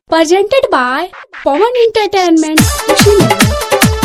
presented by Pawan Entertainment. Kushinagar.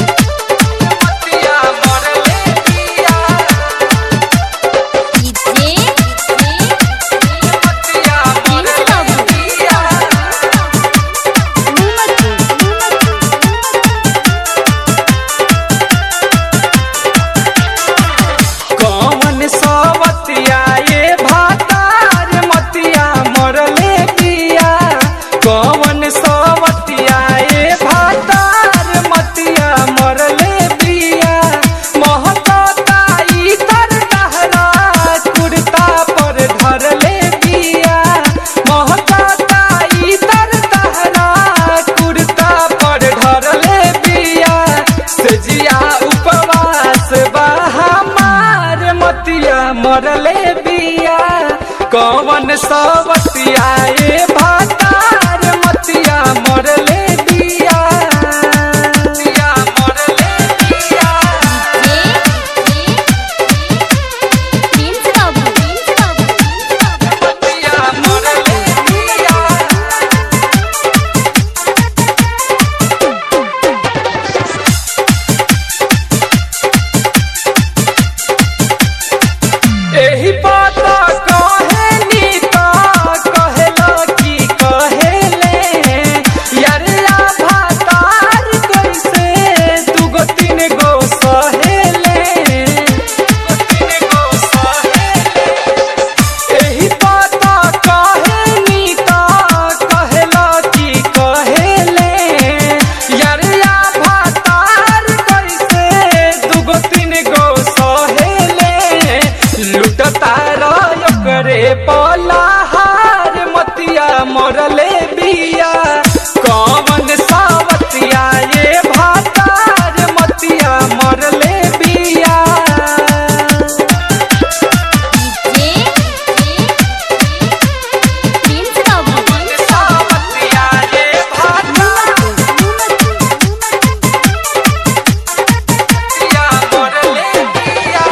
कौन सवतिया ये भातार मतिया मरले पिया कौन सवतिया ये भातार मतिया मरले पिया महकता इतर डहरा कुर्ता पर धरले पिया महकता इतर डहरा कुर्ता पर धरले पिया सजिया उपवास बा हमार मतिया मरले बिया कौन सवतिया ये भातार मतिया मरले बिया मतिया मरले बिया मतिया मरले बिया एही पाता कहे नीता कहेला की कहेले यारिया भातार कैसे दुगो तीन गो सहेले दुगो तीन गो सहेले एही पाता कहे नीता कहेला की कहेले यारिया भातार कैसे दुगो तीन गो सहेले लुटता रय करे पलाहार मतिया मरले बिया कौन सावतिया ये भातार मतिया मरले बिया सावतिया ये भातार मतिया मरले बिया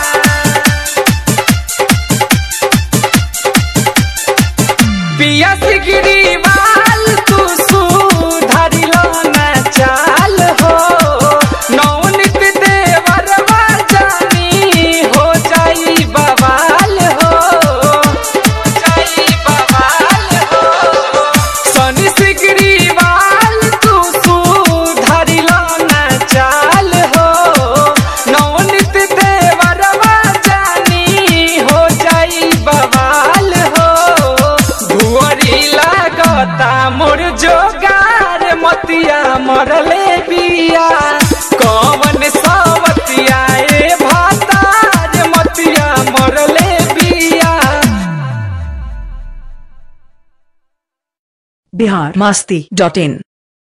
पिया सिगरी बाल तू सुधारिलो न चाल हो नौनित देवरवा जानी हो जाई बवाल हो हो जाई बवाल हो सनी सिगरी बाल तू सुधारिलो न चाल हो नौनित देवरवा जानी हो जाई बवाल हो भुअरी लागता मोर जोगार मतिया मरले बिया कौन सवतिया ए भातार मतिया मरले बिया बिहार मस्ती डॉट इन